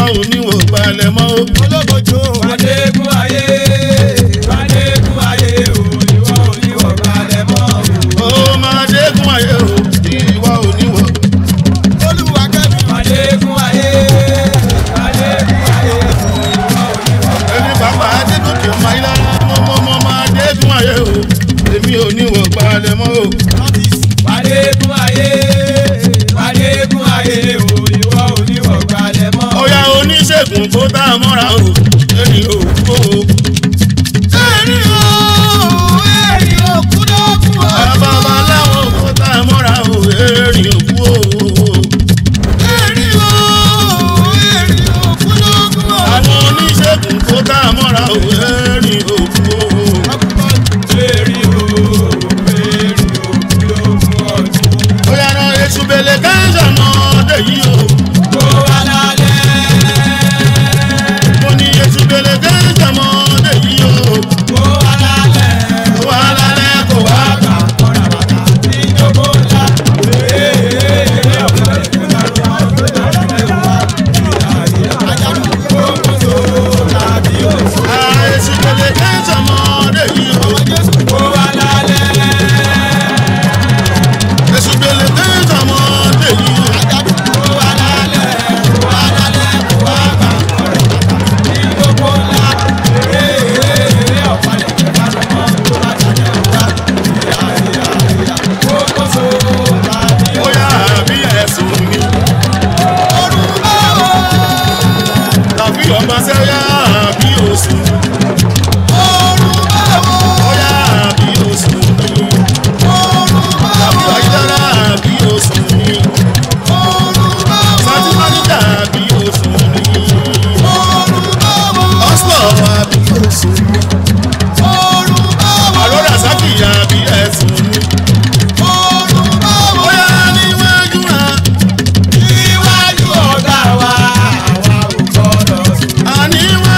ò ní wò balẹ̀ mọ́ o. olókojú Adégún ayé, Adégún ayé o, ìwọ ò ní wọ̀ balẹ̀ mọ́ o. ó máa dégún ayé o ìwọ ò ní wò. olúwa kẹ́mi Adégún ayé, Adégún ayé o, ìwọ ò ní wọ̀ ẹni bàbá adégòkè ọmọ ayé lára mọ́mọ́mọ́ máa dégún ayé o èmi ò ní wò balẹ̀ mọ́ o. nọ́tìsì Adégún ayé, Adégún ayé o, ìwọ ò ní wọ̀ balẹ̀ mọ́ o. ọ̀yà oníṣègùn tó tá a mọ́ra o ẹni ò kó o. ẹ̀rí o ẹ̀rí òkú ló kú o. bàbá aláwọ̀ tó tá a mọ́ra o ẹni ò kú o. ẹ̀rí o ẹ̀rí òkú ló kú o. àwọn oníṣègùn tó tá a mọ́ra o ẹni ò kú o. Èrì o, èrì o, kí ló mú ọdún? ọ̀yà náà èṣù bèlè káńsà náà dé yìí o. Kó wá lálẹ́. mo ní èṣù bèlè káńsà náà dé yìí o. Kó wá lálẹ́. wà á lálẹ́ kó wá kà. èṣù bèlè káńsà náà dé yìí o. èṣù bèlè káńsà náà dé yìí o. bóyá àbí ẹ̀sùn mi. tàbí ọmọ sẹ́yà àbí oṣù. bóyá àbí oṣù mi. tàbí ayélujára àbí oṣù mi. sátìmánìjà àbí oṣù mi. ọ̀sùlọ̀ àbí oṣù mi. àròrà sákìyà àbí ẹ̀sùn mi. bóyá níwájú náà. àníwájú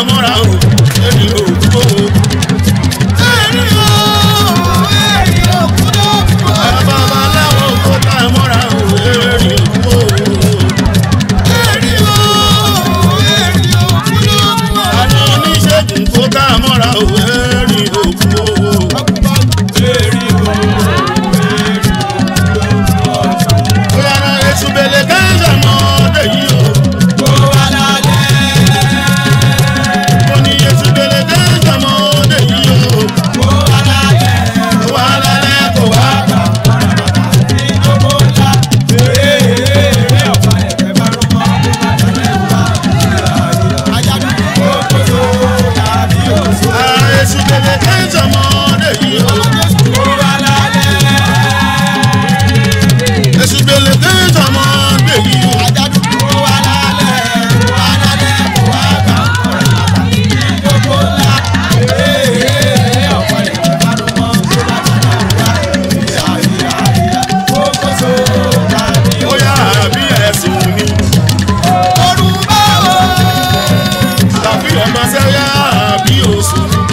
mọ́ra o èmi ò kú o. ẹ̀rí o ẹ̀rí òkúdó fún ọ. babaláwo kó tá a mọ́ra o èmi ò kú o. ẹ̀rí o ẹ̀rí òkúdó fún ọ. àwọn oníṣègùn kó tá a mọ́ra o èmi ò kú o. bóyá náà ètò bèlè kẹ́ńsà mọ́ ọdẹ yìí o. mo ní ètò bèlè kẹ́ńsà mọ́ ọdẹ yìí o. kó wá lálẹ́ kó wá gbà. ètò bèlè kẹ́ńsà mọ́ ọdẹ yìí o. ètò bèlè kẹ́ńsà mọ́ ọdẹ yìí o. bóyá àbí ẹ̀sùn ni. tàbí ọmọ sẹ́yà àbí oṣù ni.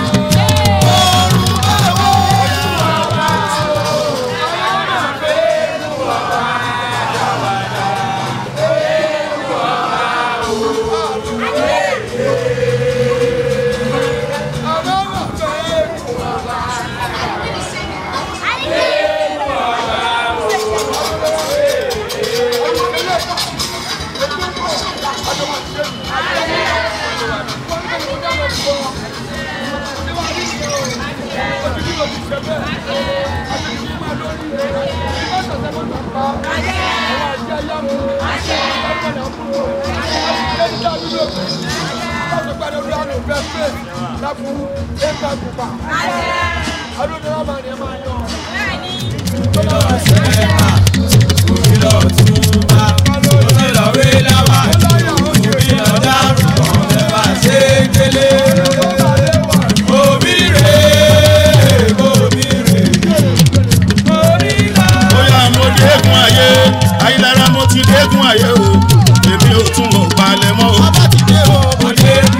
bóyá mo dégún ayé ayélujára mo ti dégún ayé o èmi ò tún mọ̀ balẹ̀ mọ́ o.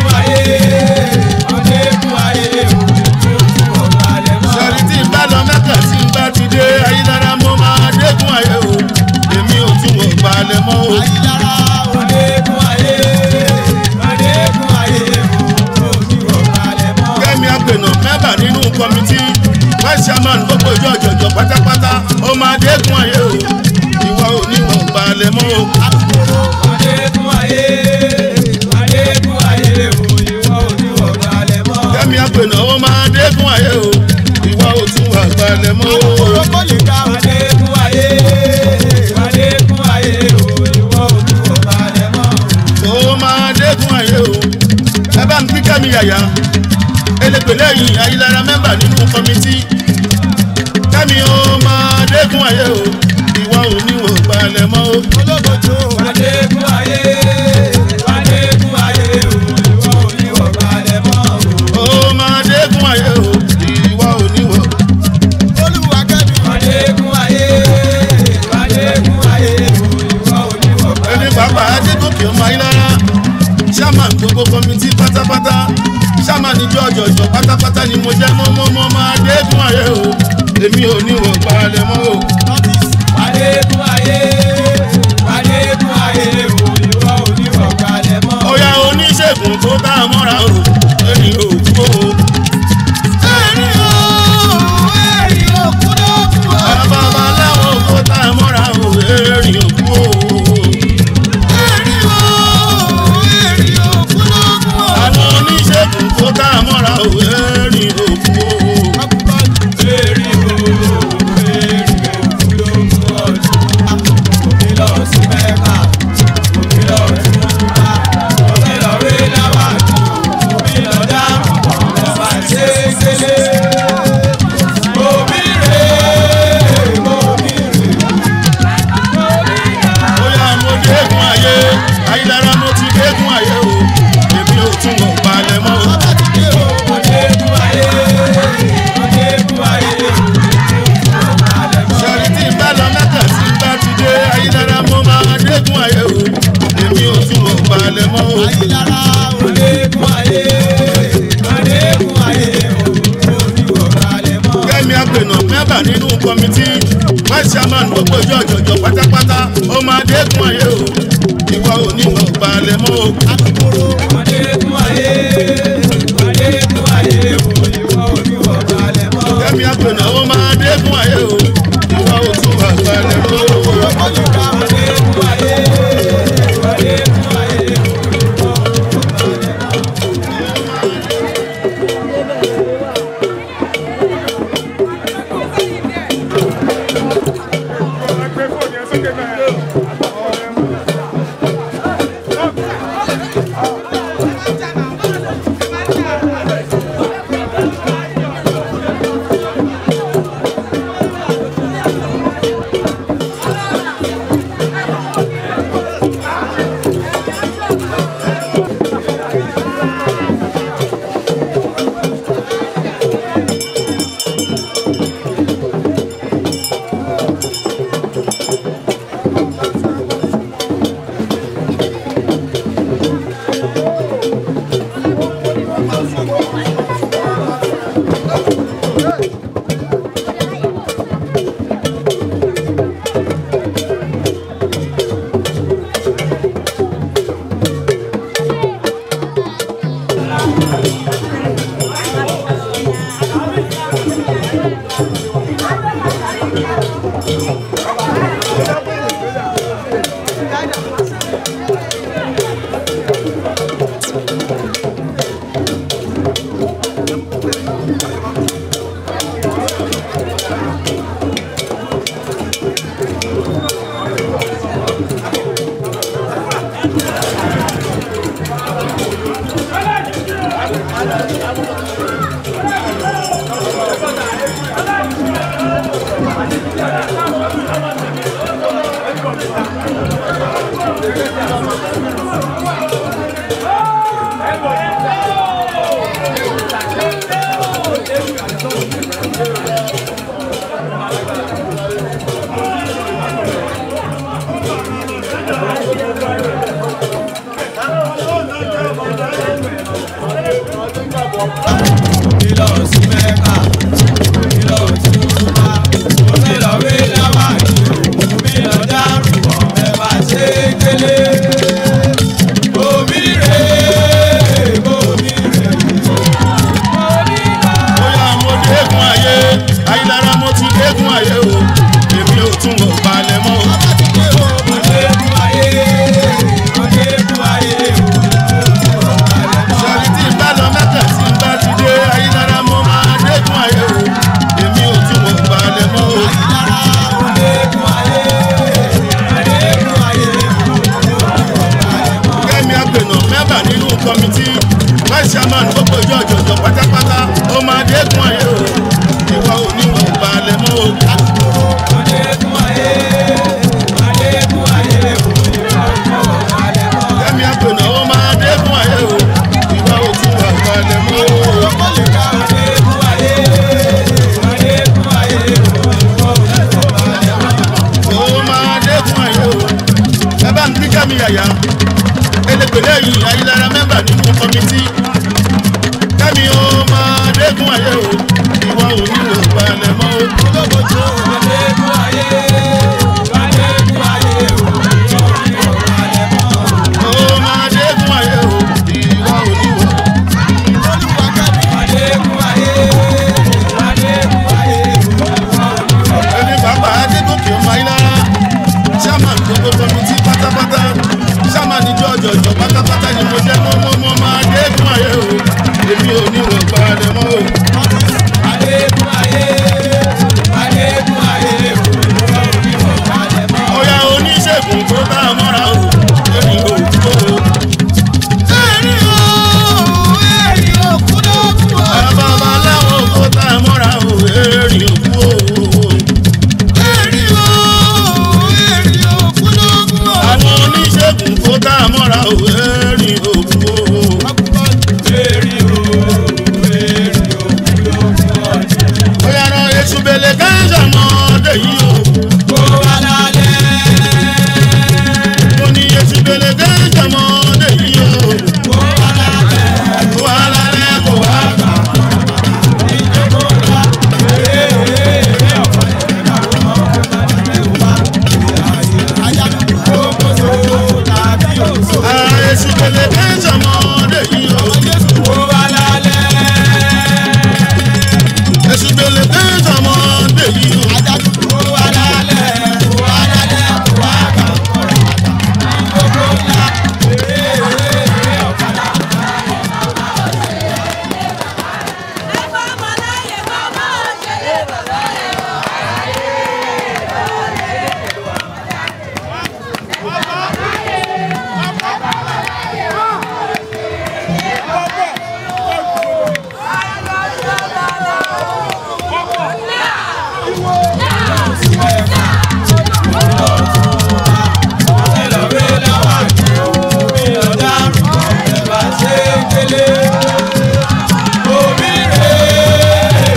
sọ̀rí tí n bá lọ mẹ́kà tí n bá ti dé ayélujára mo máa dégún ayé o èmi ò tún mọ̀ balẹ̀ mọ́ o. kẹ́mi àgbẹ̀nà mẹ́bà nínú kọ́mítì vice chairman gbogbo ìjọ ọ̀jọ̀jọ̀ pátápátá ó máa dégún ayé o ìwọ ò ní mọ̀ balẹ̀ mọ́ o. kẹ́mi àgbẹ̀nà ó máa dégún ayé o ìwọ ò tún wà balẹ̀ mọ́ o. ó máa dégún ayé o ẹ bá ń kí kẹ́mi yàyà elégbèlé yìí ayélujára mẹ́mbà nínú kọ́mítì kẹ́mi ó máa dégún ayé o ìwọ ò ní wò balẹ̀ mọ́ o. ó máa dégún ayé o ìwọ ò ní wò. ẹni pàápàá adégòkè ọmọ ayélujára chairman gbogbo kọ́mítì pátápátá chairman ìjọ ọ̀jọ̀jọ̀ pátápátá ni mo jẹ́ mọ́mọ́mọ́ máa dégún ayé o èmi ò ní wò balẹ̀ mọ́ o. ọ̀yà oníṣègùn tó tá a mọ́ra o èmi ò kú o. babaláwo tó tá a mọ́ra o èmi ò kú o. àwọn oníṣègùn tó tá a mọ́ra o èmi ò kú o. bóyá mo dégún ayé ayélujára mo ti dégún ayé o èmi ò tún wọ̀ balẹ̀ mọ́ o. sọ̀rí tí n bá lọ mẹ́kà tí n bá ti dé ayélujára mo máa dégún ayé o èmi ò tún wọ̀ balẹ̀ mọ́ o. Ayélujára olè kún ayé. mẹ́bà nínú kọ́mítì vice chairman gbogbo ìjọ ọ̀jọ̀jọ̀ pátápátá ó máa dẹ́kun ayé o ìwà oníwà balẹ̀ mọ́ o. Adékun ayé, Adékun ayé, òyìnbó oníwọ̀ balẹ̀ mọ́. kẹ́mi àgbẹ̀nà ó máa dẹ́kun ayé o ìwà òtúwà balẹ̀ mọ́ o. Adékun ayé, Adékun ayé, òyìnbó Ìlọ sí Mẹ́kà, ìlọ sí Túbá, omi lọ wé láwà ní omi lọ dárú bọ̀ mẹ́fà ṣe kélé. Omi rè é, omi rè é. bóyá mo dẹ́kun ayé ayélujára mo ti dẹ́kun ayé o èmi ò tún wọ̀ balẹ̀ mọ́ o. Adékun ayé, Adékun ayé, sọ̀rí tí n bá lọ mẹ́kà tí n bá ti dé ayélujára mo máa dẹ́kun ayé o èmi ò tún wọ̀ balẹ̀ mọ́ o. Adékun ayé, Adékun ayé. kẹ́mi àgbẹ̀nà mẹ́bà nínú kọ́mítì vice chairman gbogbo ìjọ ọ̀jọ̀jọ̀ pátápátá ó máa dẹ́kun ayé o ìwà oníwà balẹ̀ mọ́ o. Adékun ayé, Adékun ayé, kẹ́mi àgbẹ̀nà ó máa dẹ́kun ayé o ìwà òtúwà balẹ̀ mọ́ o. Adékun ayé, Adékun ayé, ó máa dẹ́kun ayé o ẹ bá ń kí kẹ́mi yàyà elépèlé yìí ayélujára mẹ́bà nínú kọ́mítì kẹ́mi ó máa dẹ́kun ayé o ìwà oníwà balẹ̀ mọ́ o. Adékun ayé, Adékun ayé, ó máa dẹ́kun ayé o ìwà oníwà. Adékun ayé, Adékun ayé. ẹni bàbá adégòkè ọmọ ayélujára chairman gbogbo kọmitì pátápátá chairman ìjọ ọjọjọ pátápátá ni mo jẹ mọmọmọ máa dẹ́kun ayé o èmi ò ní wọ̀ balẹ̀ mọ́ o. Adékun ayé, Adékun ayé, ọ̀yà oníṣègùn tó bá a mọ́ra o èmi ò tó o. tẹ́sán ọmọdé yìí o. Ó wá lálẹ́. èsù gbèlè tẹ́sán ọmọdé yìí o. Ó wá lálẹ́. Ó wá lálẹ́. Ó wá kà kọ̀rọ̀ bàtà. Gbogbo ńlá. Eré eré eré ọ̀kadà. Ẹlọ́wé láwà ní omi ọ̀daràn ọ̀rẹ́ bá ṣe délé. Omi rè é,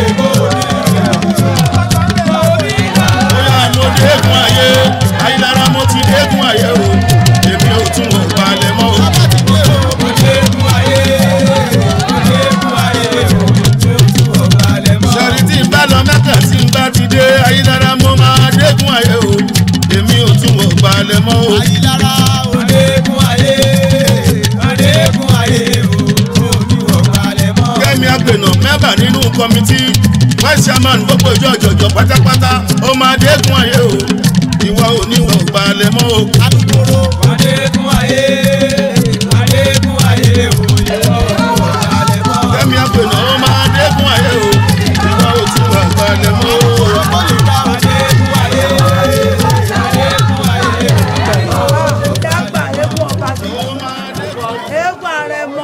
omi rè é. bóyá mo dẹ́kun ayé ayélujára mo ti dẹ́kun ayé o. èmi ò tún wọ̀ balẹ̀ mọ́ o. Ọdẹ́kun ayé, ọdẹ́kun ayé, ojú ọba lẹ̀ mọ́. sọ̀rí tí n bá lọ mẹ́kà tí n bá ti dé ayélujára mo máa dẹ́kun ayé o. èmi ò tún wọ̀ balẹ̀ mọ́ o. Ọdẹ́kun ayé, ọdẹ́kun ayé, ojú ọba lẹ̀ mọ́. kẹ́mi àgbẹ̀nà mẹ́bà nínú kọ́mítì vice chairman gbogbo ìjọ ìjọ̀jọ̀ pátápátá ó máa dẹ́kun ayé o. ìwọ ò ní wọ̀ balẹ̀ mọ́ o. Ọdẹ́kun ayé, ọdẹ́kun ayé, ojú ọba lẹ̀ mọ́. kẹ́mi àgbẹ̀nà ó máa dẹ́kun ayé o. ìwọ ò tún wọ̀ balẹ̀ mọ́ o. Ọdẹ́kun ayé, ọdẹ́kun ayé, dàgbà eégún ọba sí eégún àrẹ̀mọ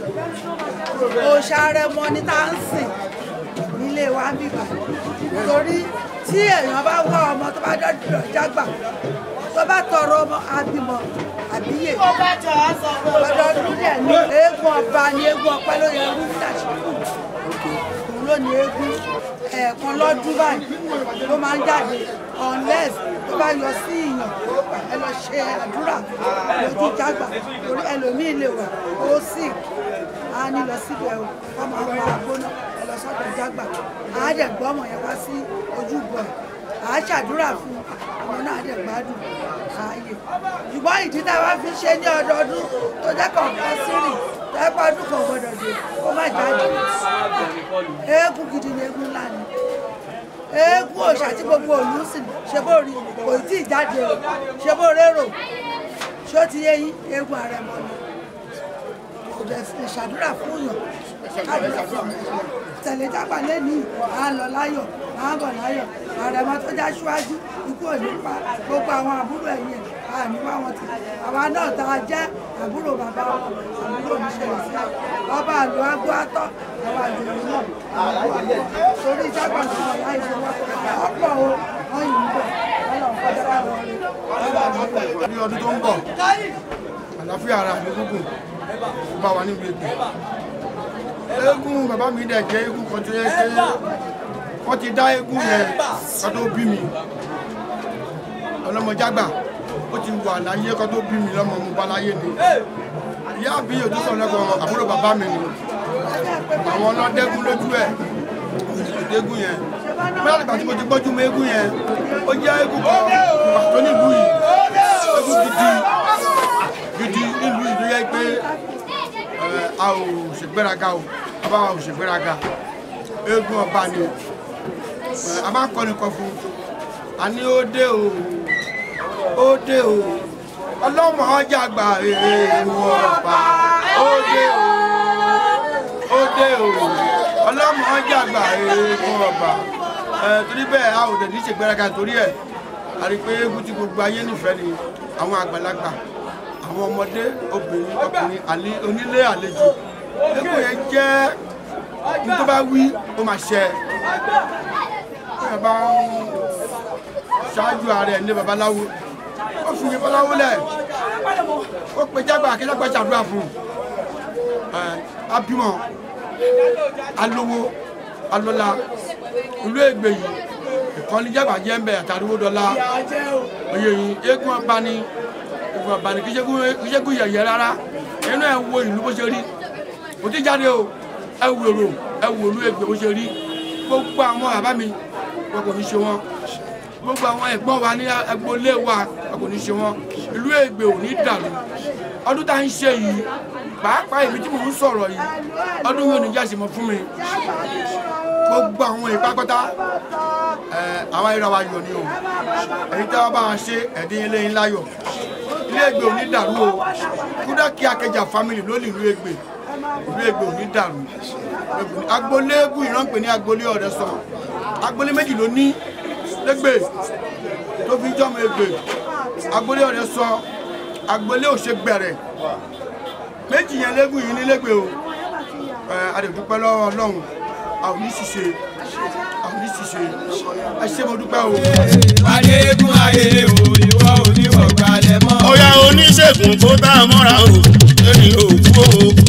òòṣà àrẹ̀mọ ní tá à ń sìn nílé wa bíbà torí tí èèyàn bá wá ọmọ tó bá dọ́dọ̀ jágbà tó bá tọrọ ọmọ àbímọ àbíyè ọdọọdún dẹ̀ ní eégún ọba ní eégún ọpẹ́ ló yẹ rú dàṣíkù òun ló ní eégún ẹ̀ẹ̀kan lọ́dún báyìí ló máa ń jáde unless tó bá yọ sí ìyàn ẹ lọ ṣe àdúrà lójú jágbà torí ẹlòmíì lè wà ó sì á ní lọ síbẹ̀ o wọ́n máa ń pa agbóná ẹ lọ sọ́dọ̀ jágbà á dẹ̀ gbọ́ ọmọ yẹn wá sí ojúbọ ẹ̀ à á ṣàdúrà fún ọmọ náà dẹ̀ gbádùn ààyè ṣùgbọ́n ìdí tá a bá fi ṣe ní ọdọọdún tó jẹ́ kọ̀ọ̀kan sírì tó jẹ́ pé ọdún kan gbọ́dọ̀ dé kó má jáde eégún gidi ni eégún ńlá ni eégún òòṣà tí gbogbo òlú sì ṣe bó rí kò tí ì jáde o ṣe bó rérò ṣó ti yé yín eégún àrẹ̀mọ ni kò dẹ̀ sì ṣàdúrà fún yàn káàdùrà fún ọmọ tẹ̀lé jágbà lẹ́nìí à ń lọ láyọ̀ à ń bọ̀ láyọ̀ àrẹ̀mọ tó já síwájú ikú ò ní pa gbogbo àwọn àbúrò ẹ̀yìn ẹ̀ à ní wá wọn ti àwa náà tá a jẹ́ àbúrò bàbá wọn àbúrò mi ṣẹlẹ̀ sí ọba àlọ́ agbó atọ́ àwọn àjòyè náà àlọ́ àgbọ̀ torí jágbà tó wọ̀ láì ṣe wá ọ̀pọ̀ o wọ́n yìí ń bọ̀ ọlọ́run kọjá bá wọn rí ọba àjòyè. ní ọdún tó ń bọ̀ àlàáfíà ara mi gúngùn bá wa níbi ètò eégún bàbá mi dẹ̀ jẹ́ eégún kan tó yẹ pé wọ́n ti dá eégún yẹn kan tó bí mi ọlọ́mọjágbà ó ti wà láyé kan tó bí mi lọ́mọ mo bá láyé ni ìyá àbí òtún sọ̀rọ̀ lẹ́kọ̀ọ́ àbúrò bàbá mi ni àwọn ọlọ́dẹ́gún lójú ẹ̀ ìdégún yẹn bẹ́ẹ̀ nígbà tí mo ti gbọ́jú mọ eégún yẹn ó jẹ́ eégún kan pàtó nílùú yìí eégún gidi gidi nílùú yìí ló yẹ pé ẹ, a ò ṣègbéraga o bàbá wa ò ṣègbéraga eégún ọba ni ẹ, a máa ń kọ́ni kan fún a ní ó dé o ó dé o ọlọ́mọ ọjà gbà eégún ọba ó dé o ó dé o ọlọ́mọ ọjà gbà eégún ọba ẹ torí bẹ́ẹ̀ a ò dẹ̀ ní ṣègbéraga torí ẹ̀ a rí i pé eégún tí gbogbo ayé nífẹ̀ẹ́ ni àwọn àgbàlagbà àwọn ọmọdé obìnrin ọkùnrin àlè onílé àlejò eégún yẹn jẹ́ ní tó bá wí ó máa ṣẹ ẹ bá ń ṣáájú ààrẹ ní babaláwo ó fi babaláwo lẹ̀ ó pe jágbà kí jágbà ṣàdúrà fún un ẹ abímọ alówó alọ́lá ìlú ègbè yìí ìkànnì jágbà jẹ́ ń bẹ̀ àtàríwó dọ́là oyè yìí eégún ọba ni eégún ọba ni kì í ṣe kú yẹ̀yẹ́ rárá inú ẹ̀ wo ìlú bó ṣe rí kò tí jáde o ẹ wòrò ẹ wò ìlú ègbè bó ṣe rí gbogbo àwọn bàbá mi wọn kò ní ṣe wọn gbogbo àwọn ẹ̀gbọ́n wa ní agboolé wa wọn kò ní ṣe wọn ìlú ègbè ò ní dàrú ọdún tá à ń ṣe yìí pàápàá èmi tí mò ń sọ̀rọ̀ yìí ọdún yìí ò ní jáde mọ́ fún mi gbogbo àwọn ìpápátá ẹ àwọn ayélujára wa yọ ni o èyí tí wọn bá wọn ṣe ẹdín ilé ńlá yọ ilé ègbè ò ní dàrú o kúdà kí akẹjà family ló ní ìlú ègbè ìlú ègbè ò ní dàrú agboolé eégún ìrànpẹ ní agboolé ọ̀rẹ́ sọ agboolé méjì ló ní lẹ́gbẹ̀ tó fi jọmọ ègbè agboolé ọ̀rẹ́ sọ agboolé òṣègbẹrẹ méjì yẹn lẹ́gùn yìí ní lẹ́gbẹ̀ o ẹ adẹ̀dúpẹ́ lọ́wọ́ ọlọ́run a ò ní ṣiṣẹ́ a ò ní ṣiṣẹ́ ẹ ṣé mo dúpẹ́ o. Adégún ayé o, ìwọ oníwọ̀gbàlẹ̀ mọ́. ọ̀yà oníṣègùn kó tá a mọ́ra o lórí òkú o